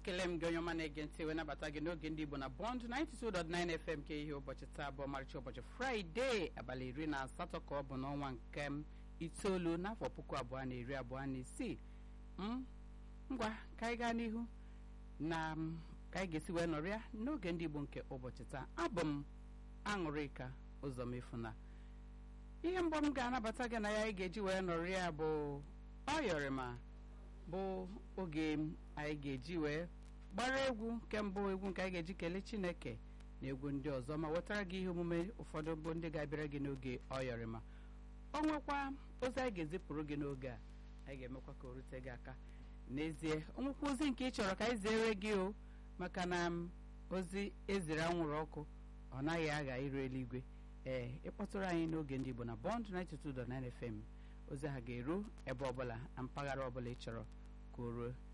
ekele m gị onye ọma na-ege ntị wee nabata gị n'oge ndị igbo na bọnd 92.9 fm ke ihe ụbọchị taa bụ ọmarịcha ụbọchị fraịde abalị iri na asatọ ka ọ bụ n'ọnwa nke m itoolu n'afọ puku abụọ na iri abụọ na isii m ngwa ka anyị gaa n'ihu na m, ka anyị ga-esi wee nọrịa n'oge ndị igbo nke ụbọchị taa abụ m aṅụrịka ụzọ mefuna ihe mbọ m ga-anabata gị na ya anyị ga-eji wee nọrịa bụ ọyọrịma bụ oge anyị ga-eji wee gbara egwu nke mbụ egwu nke anyị ga-eji kelee chineke na egwu ndị ọzọ ma wetara gị ihe omume ụfọdụ bụ ndị ga-abịara gị n'oge ọyọrịma ọ nwekwa ozi anyị ga-ezipụrụ gị n'oge a anyị ga-emekwa ka o rute gị aka n'ezie onwekwa ozi nke ị chọrọ ka anyị zere gị o maka na m, ozi eziri anwụrụ ọkụ ọ naghị agha iru eluigwe ee ịkpọtụrụ anyị n'oge ndị Igbo na Bond 92.9 FM ozi ahụ ga-eru ebe ọbụla na mpaghara ọbụla ị chọrọ ka o ruo